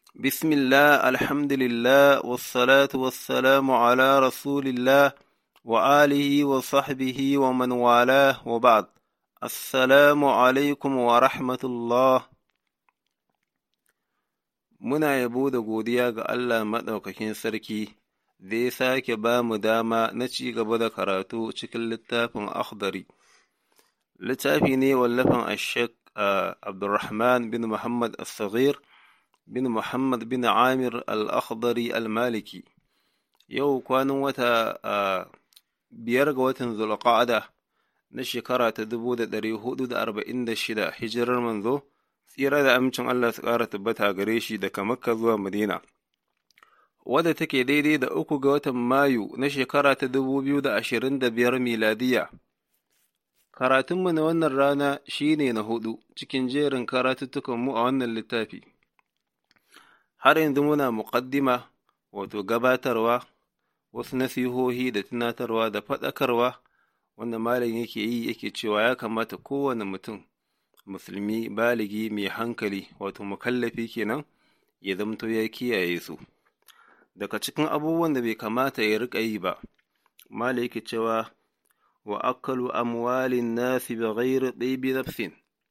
بسم الله الحمد لله والصلاة والسلام على رسول الله وآله وصحبه ومن والاه وبعد السلام عليكم ورحمة الله Muna yabo da godiya ga Allah Maɗaukakin Sarki da ya sake ba mu dama na ci gaba da karatu cikin littafin Akhdari. Littafi ne wallafin Ashek Abdulrahman bin Muhammad As-Saghir bin Muhammad bin Amir Al-Akhdari Al-Maliki. Yau kwanan wata biyar ga watan Zulqa'ada na shekara ta dubu da ɗari hudu da arba'in da shida hijirar manzo. tsira da amincin Allah su ƙara tabbata gare shi daga Makka zuwa Madina, wadda take daidai da uku ga watan Mayu na shekara ta dubu biyu da ashirin da biyar miladiya. Karatunmu na wannan rana shi ne na hudu cikin jerin karatuttukanmu a wannan littafi. Har yanzu muna muƙaddima, wato gabatarwa, wasu nasihohi da tunatarwa da faɗakarwa, wanda malam yake yi yake cewa ya kamata kowane mutum musulmi baligi mai hankali wato mukallafi kenan ya zamto ya kiyaye su daga cikin abubuwan da bai kamata ya riƙa yi ba mala yake cewa wa akalu amwalin nasi bi ghairi ɗibi nafsin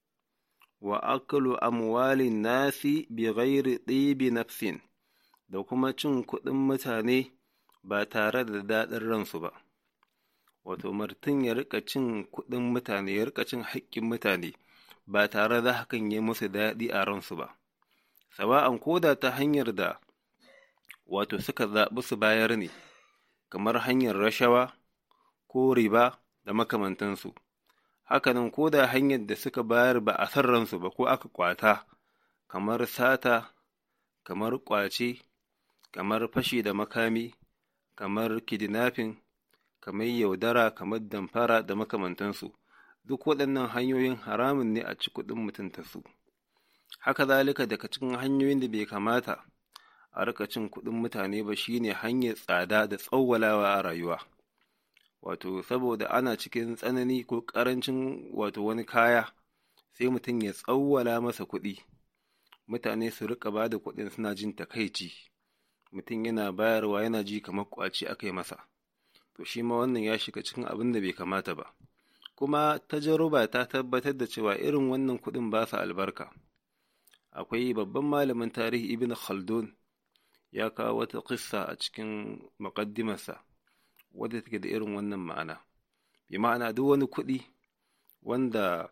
wa akalu amwalin nasi bi ghairi ɗibi nafsin da kuma cin kuɗin mutane ba tare da daɗin ransu ba wato martin ya riƙa cin kuɗin mutane ya riƙa cin haƙƙin mutane ba tare da hakan ya musu daɗi a ransu ba, sawa'an koda ta hanyar da wato suka zaɓi su bayar ne, kamar hanyar rashawa ko riba da makamantansu, hakanan koda hanyar da suka bayar ba a san ransu ba ko aka kwata, kamar sata, kamar ƙwace, kamar fashi da makami, kamar kidnapping, kamar yaudara, kamar damfara da makamantansu. duk waɗannan hanyoyin haramun ne a ci kuɗin mutum ta su haka zalika daga cikin hanyoyin da bai kamata a rika cin kuɗin mutane ba shine hanyar tsada da tsawwalawa a rayuwa wato saboda ana cikin tsanani ko ƙarancin wato wani kaya sai mutum ya tsawwala masa kuɗi mutane su rika ba da kuɗin suna jin takaici mutum yana bayarwa yana ji kamar ƙwace aka yi masa to shi ma wannan ya shiga cikin abin da bai kamata ba kuma tajaruba ta tabbatar da cewa irin wannan kuɗin ba su albarka akwai babban malamin tarihi ibn khaldun ya kawo wata kissa a cikin muƙaddimarsa wadda take da irin wannan ma'ana bi ma'ana duk wani kuɗi wanda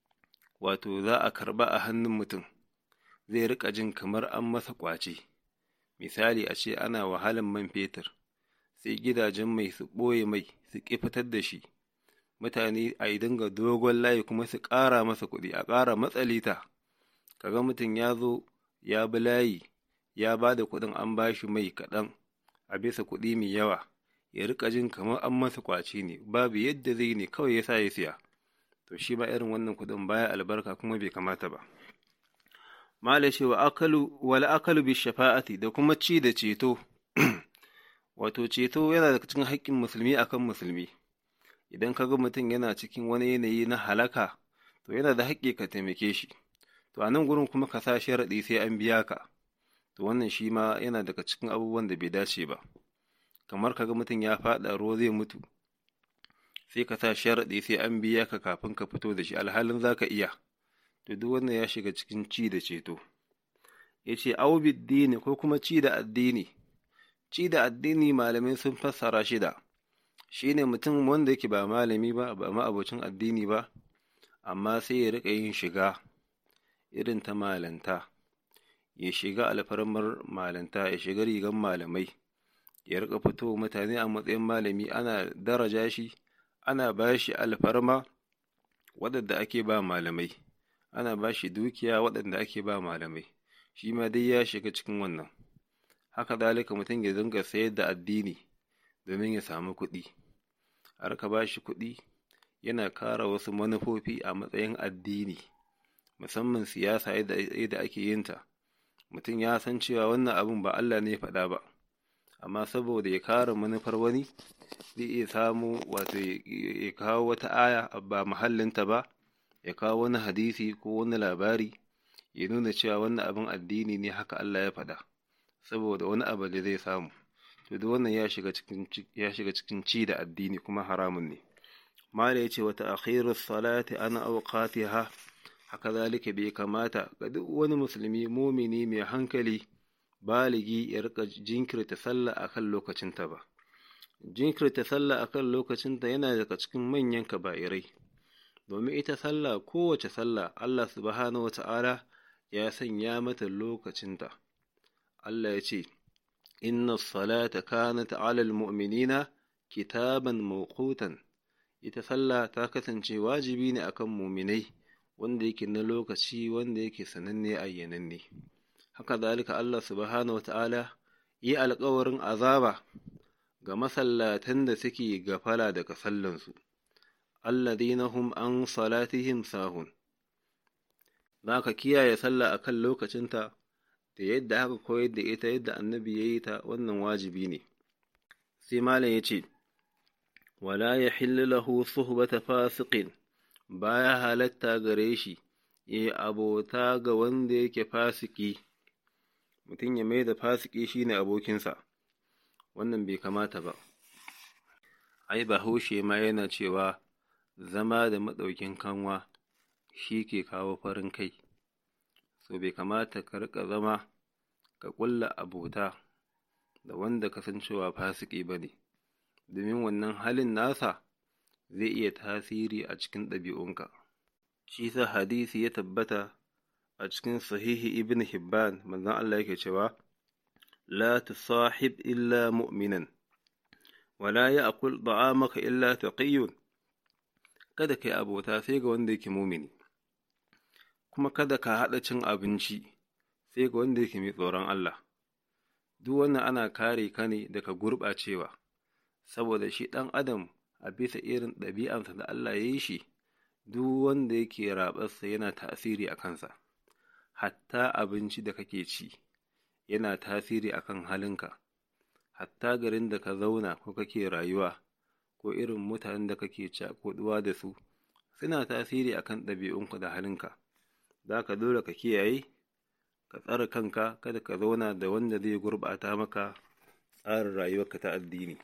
wato za a karba a hannun mutum zai riƙa jin kamar an masa ƙwace misali a ce ana wahalan man fetur sai gidajen mai su ɓoye mai su ƙi fitar da shi mutane a yi dinga dogon layi kuma su ƙara masa kuɗi a ƙara matsalita kaga mutum ya zo ya bi layi ya ba da kuɗin an ba shi mai kaɗan a bisa kuɗi mai yawa ya riƙa jin kamar an masa ƙwace ne babu yadda zai ne kawai ya sa ya siya to shi ba irin wannan kuɗin baya albarka kuma bai kamata ba mala ce wa akalu wal akalu bi shafa'ati da kuma ci da ceto wato ceto yana daga cikin haƙƙin musulmi akan musulmi idan ka ga mutum yana cikin wani yanayi na halaka to yana da haƙƙi ka taimake shi to a nan gurin kuma ka sa sharaɗi sai an biya ka to wannan shi ma yana daga cikin abubuwan da bai dace ba kamar ka ga mutum ya faɗa ruwa zai mutu sai ka sa sharaɗi sai an biya ka kafin ka fito da shi alhalin za ka iya to duk wannan ya shiga cikin ci da ceto ya ce dini ko kuma ci da addini ci da addini malamai sun fassara shida shi ne mutum wanda yake ba malami ba ba ma'abocin addini ba amma sai ya riƙa yin shiga irin ta malanta ya shiga alfarmar malanta ya shiga rigan malamai ya riƙa fito mutane a matsayin malami ana daraja shi ana ba shi alfarma waɗanda ake ba malamai ana ba shi dukiya waɗanda ake ba malamai shi ma dai ya shiga cikin wannan haka zalika mutum ya dinga sayar da addini domin ya samu kuɗi a rika ba shi kuɗi yana kara wasu manufofi a matsayin addini musamman siyasa yadda ake yin ta mutum ya san cewa wannan abin ba Allah ne ya faɗa ba amma saboda ya kare manufar wani zai iya samu wato ya kawo wata aya ba mahallinta ba ya kawo wani hadisi ko wani labari ya nuna cewa wannan abin addini ne haka Allah ya faɗa saboda wani abu da zai samu to duk wannan ya shiga cikin ya shiga cikin ci da addini kuma haramun ne mala yace wa ta'khirus salati ana awqatiha haka zalika bai kamata ga duk wani musulmi mumini mai hankali baligi ya rika jinkirta sallah akan lokacinta ba jinkirta sallah akan lokacinta yana daga cikin manyan kaba'irai domin ita sallah kowace sallah Allah subhanahu wata'ala ya sanya mata lokacinta Allah ya ce inna salata kanat 'alal mu'minina kitaban mawqutan ita sallah ta kasance wajibi ne akan muminai wanda yake na lokaci wanda yake sananne ayyananne haka zalika Allah subhanahu wata'ala yi alkawarin azaba ga masallatan da suke gafala daga sallansu alladhina hum an salatihim sahun za ka kiyaye sallah a kan lokacinta da yadda aka koyar da ita yadda annabi ya yi ta wannan wajibi ne sai malam ya ce wala ya lahu suhbata fasiqin baya halatta gare shi ya abota ga wanda yake fasiki mutum ya mai da fasiki shine abokinsa wannan bai kamata ba ai bahaushe ma yana cewa zama da maɗaukin kanwa shi ke kawo farin kai so bai kamata ka riƙa zama ka ƙulla abota da wanda kasancewa fasiki ba ne domin wannan halin nasa zai iya tasiri a cikin ɗabi'unka shi sa hadisi ya tabbata a cikin sahihi ibn hibban manzon Allah yake cewa la tusahib illa mu'minan wala ya'kul da'amaka illa taqiyyun kada kai abota sai ga wanda yake mumini kuma kada ka haɗa cin abinci sai ga wanda yake mai tsoron Allah duk wannan ana kare ka ne daga gurɓacewa saboda shi ɗan adam a bisa irin ɗabi'ansa da Allah ya yi shi duk wanda yake raɓarsa yana tasiri a kansa hatta abinci da kake ci yana tasiri a kan halinka hatta garin da ka zauna ko kake rayuwa ko irin mutanen da kake cakuɗuwa da su suna tasiri a kan ɗabi'unku da halinka za ka dole ka kiyaye ka tsare kanka kada ka zauna da wanda zai gurɓata maka tsarin rayuwarka ta addini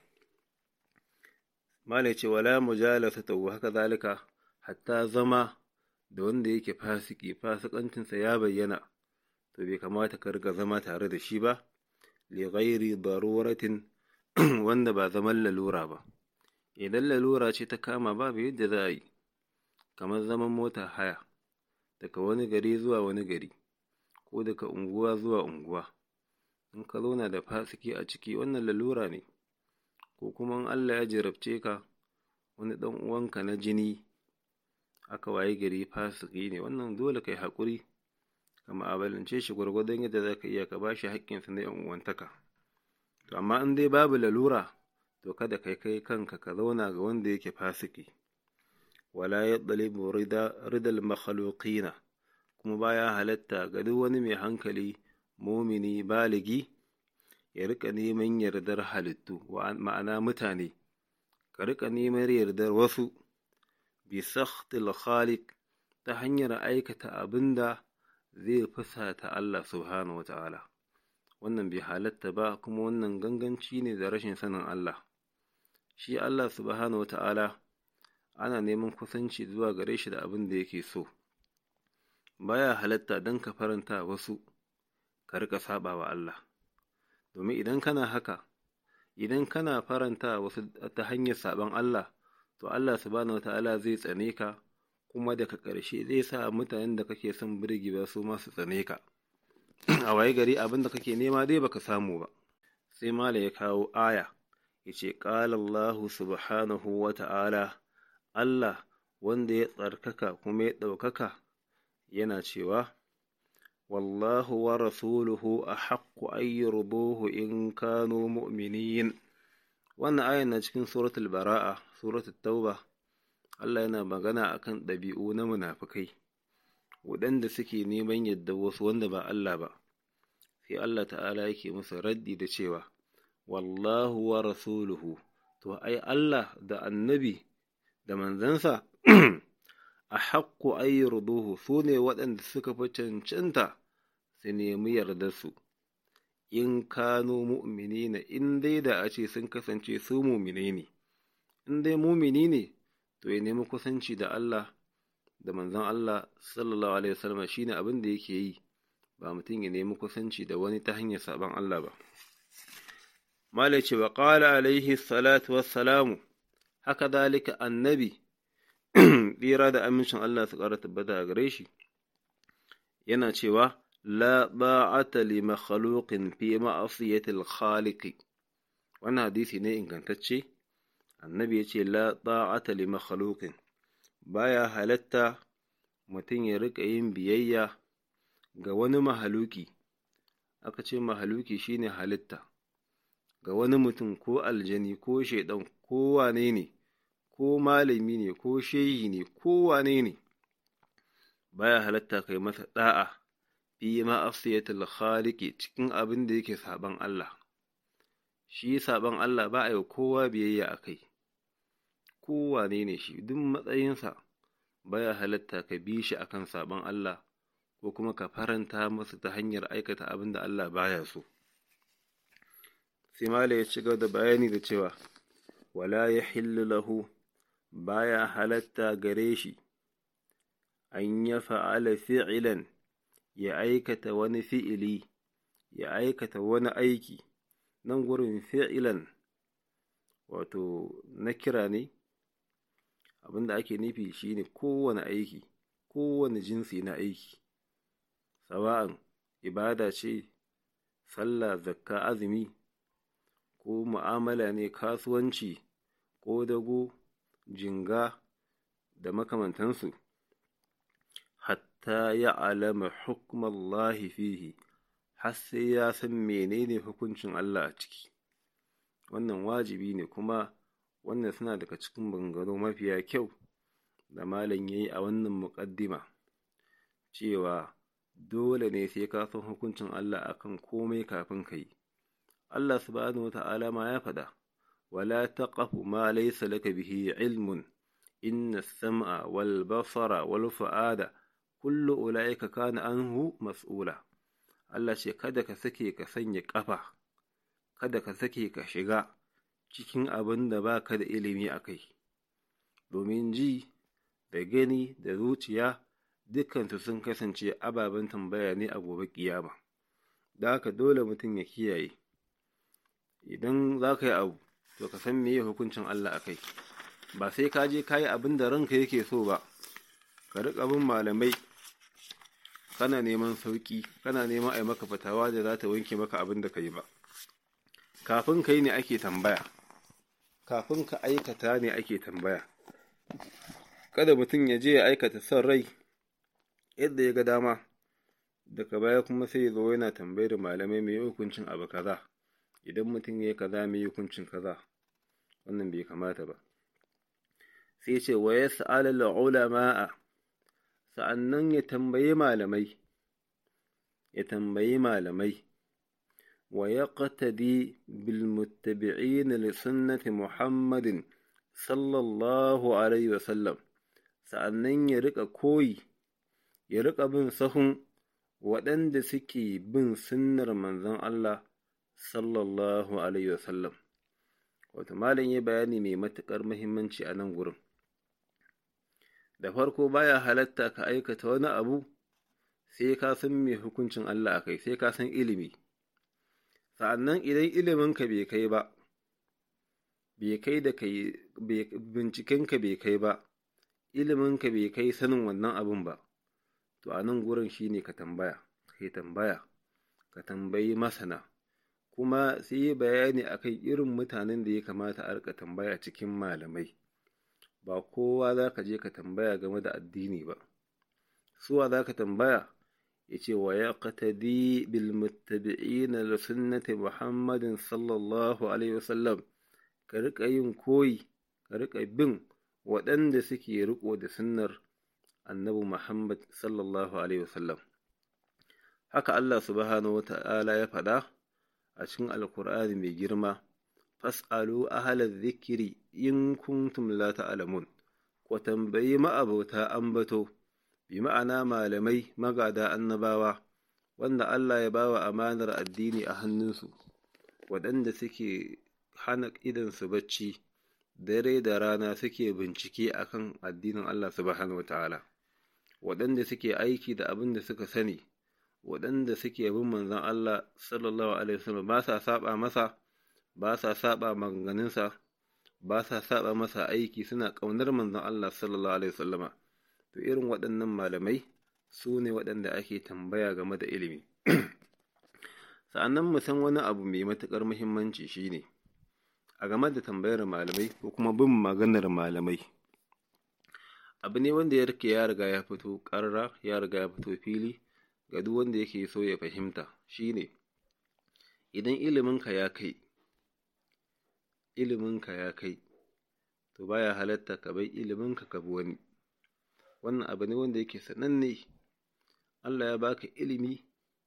malai ce wala mujalasa ta haka zalika hatta zama da wanda yake fasiki fasikancinsa ya bayyana to bai kamata ka riga zama tare da shi ba li ghairi daruratin wanda ba zaman lalura ba idan lalura ce ta kama babu yadda za a yi kamar zaman mota haya daga wani gari zuwa wani gari ko daga unguwa zuwa unguwa in ka zauna da fasiki a ciki wannan lalura ne ko kuma in Allah ya jarabce ka wani ɗan uwanka na jini aka waye gari fasiki ne wannan dole kai haƙuri ka ma'abalance shi gwargwadon yadda za ka iya ka ba shi haƙƙinsa na ‘yan uwantaka to amma in dai babu lalura to kada kai kai kanka ka zauna ga wanda yake fasiki wala ya ɗalibu ridal makhluqina kuma baya halatta ga duk wani mai hankali mumini baligi ya rika neman yardar halittu ma'ana mutane ka rika neman yardar wasu bi sakhtil khaliq ta hanyar aikata abinda zai fusata Allah subhanahu wa ta'ala wannan bai halatta ba kuma wannan ganganci ne da rashin sanin Allah shi Allah subhanahu wa ta'ala ana neman kusanci zuwa gare shi da abin da yake so baya halatta don ka faranta wasu ka rika saba wa Allah domin idan kana haka idan kana faranta wasu ta hanyar saban Allah to Allah subhanahu wata'ala zai tsane ka kuma daga ƙarshe zai sa mutanen da kake son birgewa su ma su tsane ka a waye gari abin da kake nema dai baka samu ba sai mala ya kawo aya ya ce ƙala Allah subhanahu wata'ala Allah wanda ya tsarkaka kuma ya ɗaukaka yana cewa wallahu wa rasuluhu a haƙƙu ayyurduhu in kano mu'minin wannan ayan na cikin suratul bara'a suratul tauba Allah yana magana akan ɗabi'u na munafukai waɗanda suke neman yadda wasu wanda ba Allah ba sai Allah ta'ala yake musu raddi da cewa wallahu wa rasuluhu to ai Allah da annabi da manzansa a haƙƙo ayyurduhu su ne waɗanda suka fi cancanta su nemi yardarsu in kano mu'mini na in dai da a ce sun kasance su mumine ne in dai mumini ne to ya nemi kusanci da Allah da manzon Allah sallallahu alaihi wasallam shine abin da yake yi ba mutum ya nemi kusanci da wani ta hanyar saban Allah ba malai ce wa qala alaihi salatu wassalamu haka dalika annabi tsira da amincin Allah su ƙara tabbata a gare shi yana cewa la ba'ata li makhluqin fi ma'asiyati al-khaliq wannan hadisi ne ingantacce annabi ya ce la ba'ata li makhluqin baya halatta mutum ya riƙa yin biyayya ga wani mahaluki aka ce mahaluki shine halitta ga wani mutum ko aljani ko shaidan ko wane ne ko malami ne ko shehi ne ko wane ne baya halatta kai masa da'a fi ma'asiyatul khaliqi cikin abin da yake saban Allah shi saban Allah ba a yi kowa biyayya a kai kowane ne shi duk matsayinsa baya halatta ka bi shi akan saban Allah ko kuma ka faranta masa ta hanyar aikata abin da Allah baya so sai mala ya ci da bayani da cewa wala ya lahu baya halatta gare shi an ya fa'ala fi'ilan ya aikata wani fi'ili ya aikata wani aiki nan gurin fi'ilan wato na kira ne abinda ake nufi shine kowane aiki kowane jinsi na aiki sawa'an ibada ce sallah zakka azumi ko mu'amala ne kasuwanci ko dago jinga da makamantansu hatta ya alama hukmallahi fihi har sai ya san menene hukuncin Allah a ciki wannan wajibi ne kuma wannan suna daga cikin bangaro mafiya kyau da malam ya yi a wannan muƙaddima cewa dole ne sai ka san hukuncin Allah akan komai kafin ka yi Allah subhanahu wa ta'ala ma ya faɗa wala taqafu ma laysa laka bihi ilmun inna as-sam'a wal basara wal fu'ada kullu ulaika kana anhu mas'ula Allah ce kada ka sake ka sanya ƙafa kada ka sake ka shiga cikin abin da ba ka da ilimi a kai, domin ji da gani da zuciya dukkansu sun kasance ababen tambaya ne a gobe kiyama. Da haka dole mutum ya kiyaye, idan za ka yi abu, to ka san meye hukuncin Allah a kai, ba sai ka je ka yi abin da ranka yake so ba, ka riƙa bin malamai kana neman sauƙi, kana neman a yi maka fatawa da za ta wanke maka abin da ka yi ba. Kafin ka yi ne ake tambaya. kafin ka aikata ne ake tambaya kada mutum ya je ya aikata son rai yadda ya ga dama daga baya kuma sai ya zo yana tambayar malamai mai hukuncin abu kaza idan mutum ya yi kaza mai hukuncin kaza wannan bai kamata ba sai ce wa ya sa'ala ulama'a sa'annan ya tambayi malamai ya tambayi malamai ويقتدي بالمتبعين لسنة محمد صلى الله عليه وسلم sa'annan ya riƙa koyi ya riƙa bin sahun waɗanda suke bin sunnar manzon Allah sallallahu alaihi wasallam wato malam ya bayani mai matuƙar muhimmanci a nan gurin da farko baya halatta ka aikata wani abu sai ka san mai hukuncin Allah a kai sai ka san ilimi sa'annan idan iliminka bai kai ba, bai kai da kai, bincikenka bai kai ba, iliminka bai kai sanin wannan abin ba, to a nan gurin shi ne ka tambaya, kai tambaya, ka tambayi masana, kuma sai yi bayani a kan irin mutanen da ya kamata a rika tambaya cikin malamai, ba kowa za ka je ka tambaya game da addini ba, suwa za ka tambaya? yace wa yaqtadi bil muttabi'in li sunnati Muhammadin sallallahu alaihi wasallam ka rika yin koyi ka rika bin waɗanda suke riko da sunnar annabi Muhammad sallallahu alaihi wasallam haka Allah subhanahu wata'ala ya faɗa a cikin alkur'ani mai girma fas'alu ahla dhikri in kuntum la ta'lamun ku tambayi ma'abota ambato bi ma'ana malamai magada annabawa wanda Allah ya bawa amanar addini a hannunsu waɗanda suke hana idansu bacci dare da rana suke bincike akan addinin Allah subhanahu wata'ala waɗanda suke aiki da abin da suka sani waɗanda suke bin manzon Allah sallallahu alaihi wasallam ba sa saba masa ba sa saba maganganunsa ba sa saba masa aiki suna ƙaunar manzon Allah sallallahu alaihi wasallama to irin waɗannan malamai su ne waɗanda ake tambaya game da ilimi sa'annan mu san wani abu mai matuƙar muhimmanci shine a game da tambayar malamai ko kuma bin maganar malamai abu ne wanda ya rike ya riga ya fito ƙarra ya riga ya fito fili ga duk wanda yake so ya fahimta shine idan iliminka ya kai iliminka ya kai to baya halatta ka bai iliminka ka bi wani wannan abu ne wanda yake sananne Allah ya baka ilimi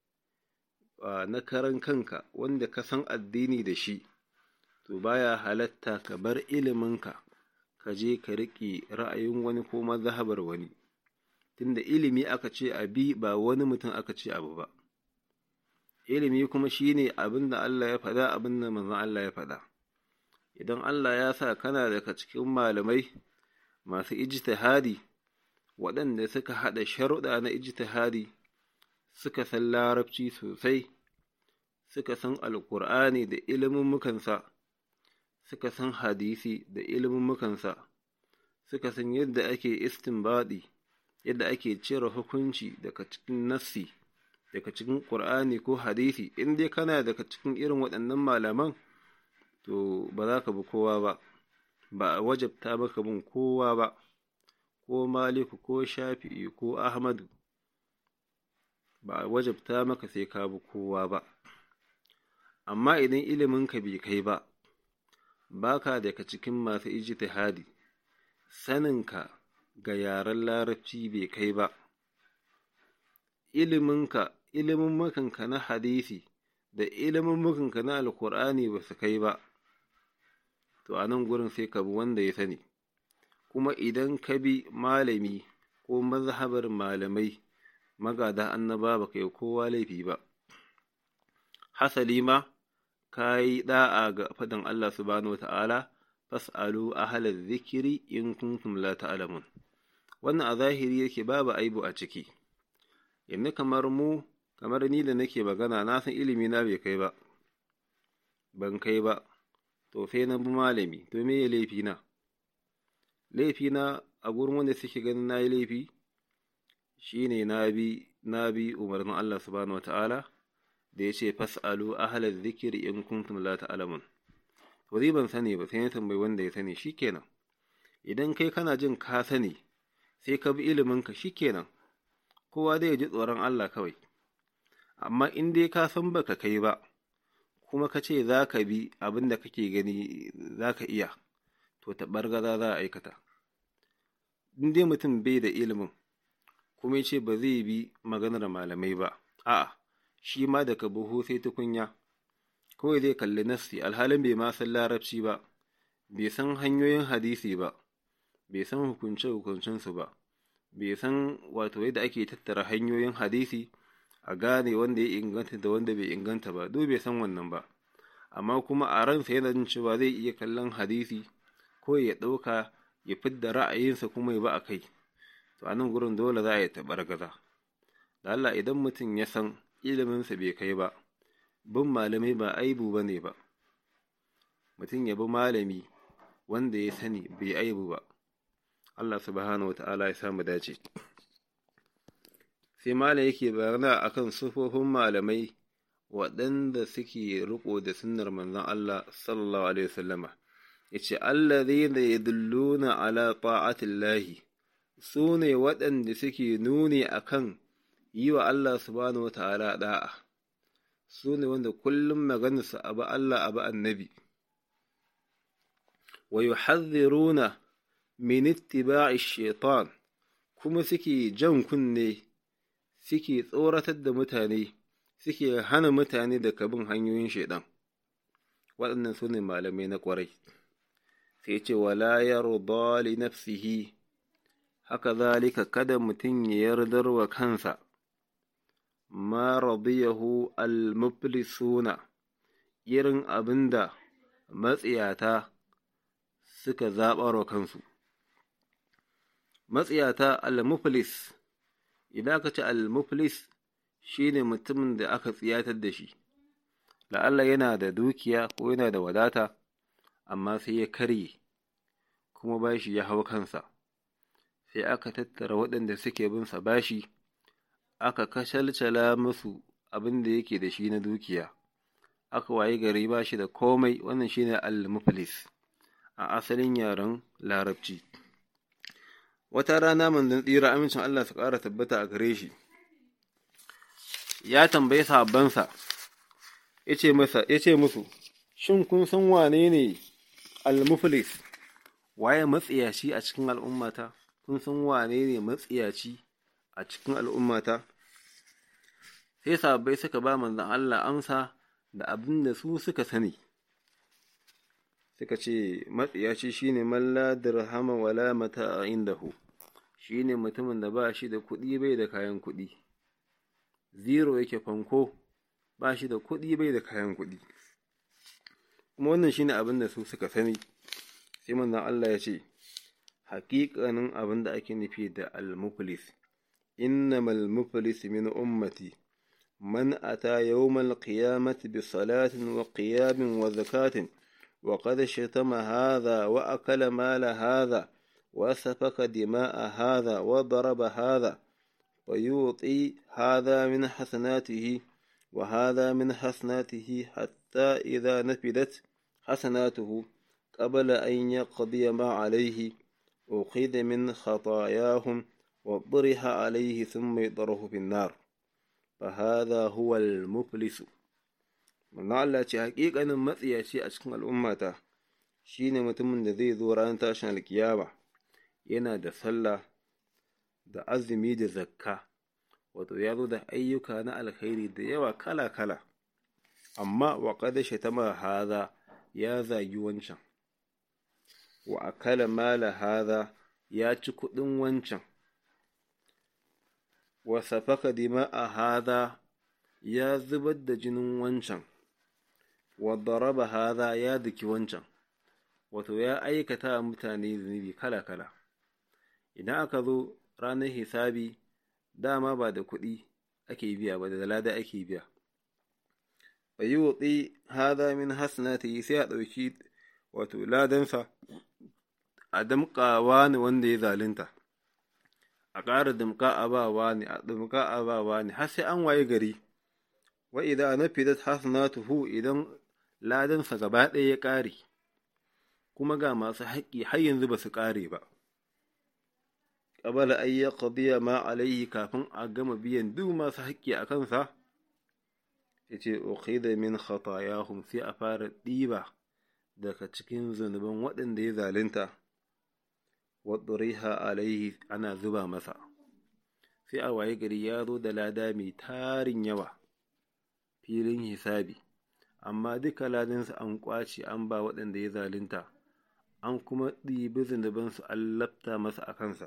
na karan kanka wanda ka san addini da shi to baya halatta ka bar iliminka ka je ka riƙe ra'ayin wani ko mazhabar wani tunda ilimi aka ce a bi ba wani mutum aka ce abu ba ilimi kuma shine abin da Allah ya faɗa abin da manzon Allah ya faɗa idan Allah ya sa kana daga cikin malamai masu ijtihadi waɗanda suka haɗa sharuɗa na ijtihadi suka san larabci sosai suka san alƙur'ani da ilimin mukansa suka san hadisi da ilimin mukansa suka san yadda ake istinbadi yadda ake cire hukunci daga cikin nassi daga cikin ƙur'ani ko hadisi in dai kana daga cikin irin waɗannan malaman to ba za ka bi kowa ba ba a wajabta maka bin kowa ba ko maliku ko shafi'i ko ahmadu ba a wajabta maka sai ka bi kowa ba amma idan iliminka bai kai ba ba ka daga cikin masu ijtihadi saninka ga yaren larabci bai kai ba iliminka ilimin makanka na hadisi da ilimin makanka na alkur'ani ba su kai ba to a nan gurin sai ka bi wanda ya sani kuma idan ka bi malami ko mazhabar malamai magada annaba ba kai kowa laifi ba hasali ma ka yi da'a ga faɗin Allah subhanahu wata'ala fas'alu ahlal zikiri in kuntum la ta'lamun wannan a zahiri yake babu aibu a ciki yanzu kamar mu kamar ni da nake magana na san ilimi na bai kai ba ban kai ba to sai na bi malami to me ya laifi na laifi na a gurin wanda suke ganin na yi laifi shine na bi na bi umarnin Allah subhanahu wata'ala da ya ce fas'alu ahlal zikiri in kuntum la ta'lamun to zai ban sani ba sai ya tambayi wanda ya sani shikenan idan kai kana jin ka sani sai ka bi iliminka shikenan kowa zai ji tsoron Allah kawai amma in dai ka san baka kai ba kuma ka ce za ka bi abin da kake gani za ka iya to taɓargaza za a aikata in dai mutum bai da ilimin kuma ya ce ba zai bi maganar malamai ba a'a shi ma daga buhu sai tukunya kawai zai kalli nassi alhalin bai ma san larabci ba bai san hanyoyin hadisi ba bai san hukunce hukuncensu ba bai san wato yadda ake tattara hanyoyin hadisi a gane wanda ya inganta da wanda bai inganta ba duk bai san wannan ba amma kuma a ransa yana jin cewa zai iya kallon hadisi ko ya ɗauka ya fidda ra'ayinsa kuma ya ba a kai to a nan gurin dole za a yi taɓargaza da Allah idan mutum ya san iliminsa bai kai ba bin malamai ba aibu ba ne ba mutum ya bi malami wanda ya sani bai aibu ba Allah subhanahu wa ta'ala ya samu dace sai malam yake bayana akan sufofin malamai waɗanda suke riko da sunnar manzon Allah sallallahu alaihi wasallama yace allazina yadulluna ala ta'atillahi su ne waɗanda suke nuni akan yi wa Allah subhanahu wata'ala da'a su ne wanda kullum maganarsa abu Allah abu annabi wa yuhadhiruna min ittiba'i shaitan kuma suke jan kunne suke tsoratar da mutane suke hana mutane daga bin hanyoyin shaidan waɗannan su ne malamai na ƙwarai sai ce wala yarda li nafsihi haka zalika kada mutum ya yardar wa kansa ma radiyahu al-muflisuna irin abinda matsiyata suka zaɓar wa kansu matsiyata al-muflis idan aka ce al-muflis shine mutumin da aka tsiyatar da shi la'alla yana da dukiya ko yana da wadata amma sai ya karye kuma bashi ya hau kansa sai aka tattara waɗanda suke bin sa bashi aka kashalcala musu abin da yake da shi na dukiya aka wayi gari ba shi da komai wannan shine al-muflis a asalin yaren larabci wata rana manzon tsira amincin Allah su ƙara tabbata a gare shi ya tambayi sahabbansa ya ce musu shin kun san wane ne al-muflis waye matsiyaci a cikin al'ummata kun san wane ne matsiyaci a cikin al'ummata sai sahabbai suka ba manzon Allah amsa da abin da su suka sani suka ce matsiyaci shine man la dirhama wala mata'a indahu shine mutumin da ba shi da kuɗi bai da kayan kuɗi zero yake fanko ba shi da kuɗi bai da kayan kuɗi kuma wannan shine abin da su suka sani sai manzon Allah ya ce haƙiƙanin abin da ake nufi da al-muflis innamal muflis min ummati man ata yawmal qiyamati bi salatin wa qiyamin wa zakatin wa qad shatama hadha wa akala mala hadha wa safaka dima'a hadha wa daraba hadha ويعطي هذا من حسناته وهذا من حسناته حتى إذا نفدت حسناته قبل أن يقضي ما عليه أخذ من خطاياهم وطرح عليه ثم يطرح في النار فهذا هو المفلس من Allah ce haƙiƙanin matsiyaci a cikin al'ummata shi ne mutumin da zai zo ranar tashin alkiyama yana da sallah da azumi da zakka wato ya zo da ayyuka na alkhairi da yawa kala-kala amma wa qad shatama hadha ya zagi wancan wa akala mala hadha ya ci kuɗin wancan wa safaka dima'a hadha ya zubar da jinin wancan wa daraba hadha ya daki wancan wato ya aikata mutane zunubi kala-kala idan aka zo ranar hisabi dama ba da kuɗi ake biya ba da lada ake biya fa yi wutsi hada min hasanati sai a ɗauki wato ladansa a damƙawa ne wanda ya zalunta a ƙara damƙa a bawa ne a damƙa a bawa ne har sai an waye gari wa idan na fidat hasanatuhu idan ladansa gaba ɗaya ya ƙare kuma ga masu haƙƙi har yanzu ba su ƙare ba qabala an yaqdiya ma alayhi kafin a gama biyan duk masu haƙƙi a kansa yace ukhida min khatayahum sai a fara ɗiba daga cikin zunuban waɗanda ya zalunta wa duriha alayhi ana zuba masa sai a waye gari ya zo da lada mai tarin yawa filin hisabi amma duka ladansu an ƙwace an ba waɗanda ya zalunta an kuma ɗibi zunubansu an lafta masa a kansa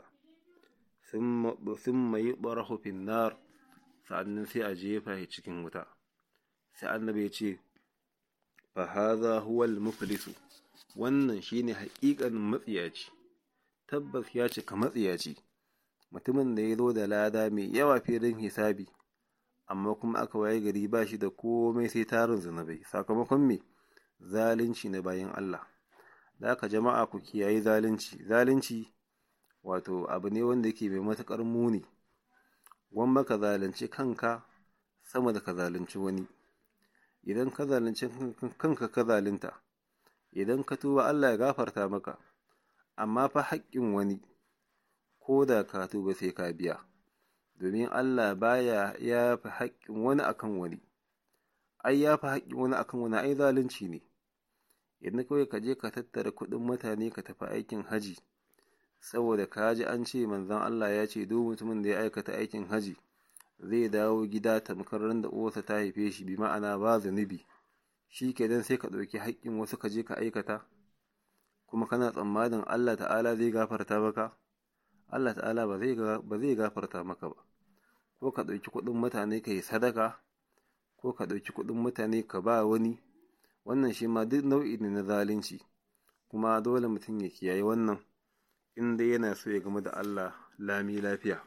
sun mai ɓarahu finnar sa'annan sai a jefa shi cikin wuta sai annabi ya ce fa haza huwal muflisu wannan shine haƙiƙanin matsiyaci tabbas ya cika matsiyaci mutumin da ya zo da lada mai yawa filin hisabi amma kuma aka waye gari ba shi da komai sai tarin zunubai sakamakon me zalunci na bayan Allah da aka jama'a ku kiyayi zalunci zalunci wato abu ne wanda yake mai matuƙar muni gwamma ka zalunci kanka sama da ka zalunci wani idan ka zalunci kanka ka zalunta idan ka tuba Allah ya gafarta maka amma fa haƙƙin wani ko da ka tuba sai ka biya domin Allah baya ya fi haƙƙin wani akan wani ai ya fi haƙƙin wani akan wani ai zalunci ne idan kawai ka je ka tattara kuɗin mutane ka tafi aikin haji saboda ka ji an ce manzon Allah ya ce duk mutumin da ya aikata aikin haji zai dawo gida tamkar ran da uwarsa ta haife shi bi ma'ana ba zunubi shi kenan sai ka ɗauki haƙƙin wasu ka je ka aikata kuma kana tsammanin Allah ta'ala zai gafarta maka Allah ta'ala ba zai gafarta maka ba ko ka ɗauki kuɗin mutane ka yi sadaka ko ka ɗauki kuɗin mutane ka ba wani wannan shi ma duk nau'i ne na zalunci kuma dole mutum ya kiyaye wannan in dai yana so ya game da Allah lami lafiya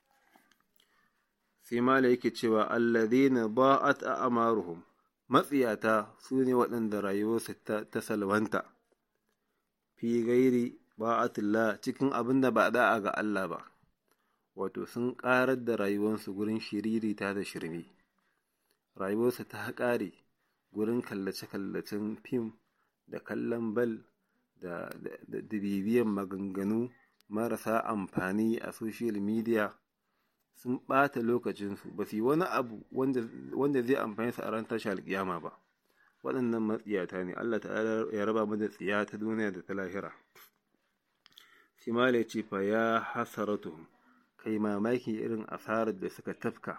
sai mala yake cewa alladhina ba'at a'maruhum matsiyata su ne waɗanda rayuwarsu ta salwanta fi gairi ba'atullah cikin abin da ba da'a ga Allah ba wato sun ƙarar da rayuwarsu gurin shiririta da shirme rayuwarsu ta ƙare gurin kallace-kallacen fim da kallon bal da bibiyan maganganu marasa amfani a social media sun ɓata lokacinsu ba su yi wani abu wanda zai amfani su a ran tashi alƙiyama ba waɗannan matsiyata ne Allah ta'ala ya raba mu da tsiya ta duniya da ta lahira Simala ya ce fa ya hasaratuhum kai mamaki irin asarar da suka tafka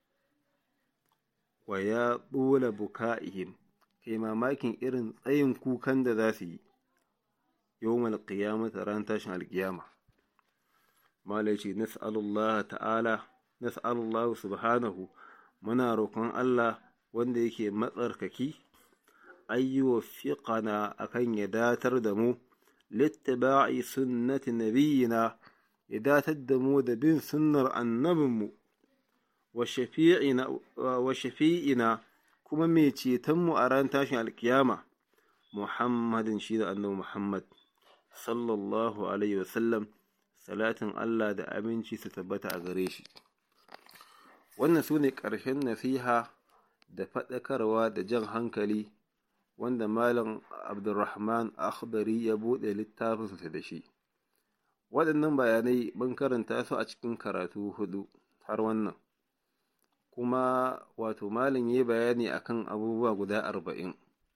wa ya ɓula buka'ihim kai mamakin irin tsayin kukan da za su yi yawmal qiyamata ran tashin alƙiyama mala ce nas'alullah ta'ala nas'alullah subhanahu muna roƙon Allah wanda yake matsarkaki ayyuwa fiqana akan ya datar da mu littiba'i sunnati nabiyina ya datar da mu da bin sunnar annabinmu wa shafi'ina kuma mai cetonmu a ran tashin alkiyama muhammadin shi da annabi muhammad sallallahu alaihi wasallam salatin Allah da aminci su tabbata a gare shi wannan su ne ƙarshen nasiha da faɗakarwa da jan hankali wanda malam abdulrahman akhdari ya buɗe littafinsa da shi waɗannan bayanai mun karanta su a cikin karatu hudu har wannan kuma wato malam ya bayani akan abubuwa guda arba'in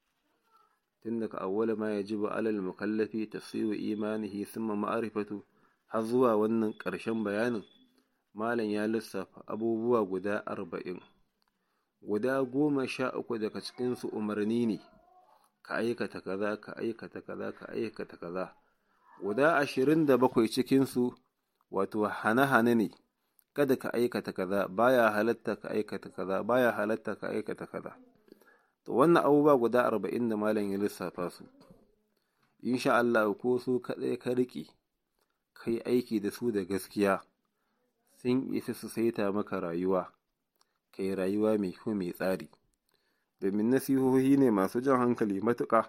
tun daga awwala ma yajibu alal mukallafi tafsiru imanihi thumma ma'rifatu har zuwa wannan ƙarshen bayanin malam ya lissafa abubuwa guda arba'in guda goma sha uku daga cikinsu umarni ne ka aikata kaza ka aikata kaza ka aikata kaza guda ashirin da bakwai cikinsu wato hane-hane ne kada ka aikata kaza baya halatta ka aikata kaza baya halatta ka aikata kaza to wannan abubuwa guda arba'in da malam ya lissafa su insha Allah ko su kaɗai ka riƙe kai aiki da su da gaskiya sun isa su saita maka rayuwa kai rayuwa mai kyau mai tsari domin nasihohi ne masu jan hankali matuƙa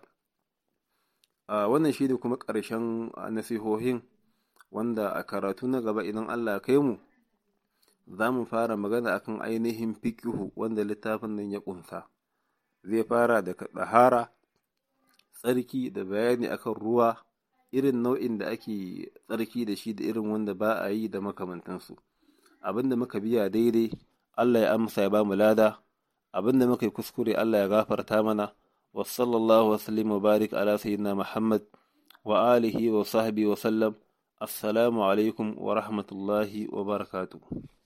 a wannan shi ne kuma ƙarshen nasihohin wanda a karatu na gaba idan Allah kai mu za mu fara magana akan ainihin fikihu wanda littafin nan ya ƙunsa zai fara da ɗahara tsarki da bayani akan ruwa irin nau'in da ake tsarki da shi da irin wanda ba a yi da makamantansu abin da muka biya daidai Allah ya amsa ya ba mu lada abin da muka yi kuskure Allah ya gafarta mana wa sallallahu wa sallim wa barik ala sayyidina Muhammad wa alihi wa sahbihi wa sallam assalamu alaikum wa rahmatullahi wa barakatuh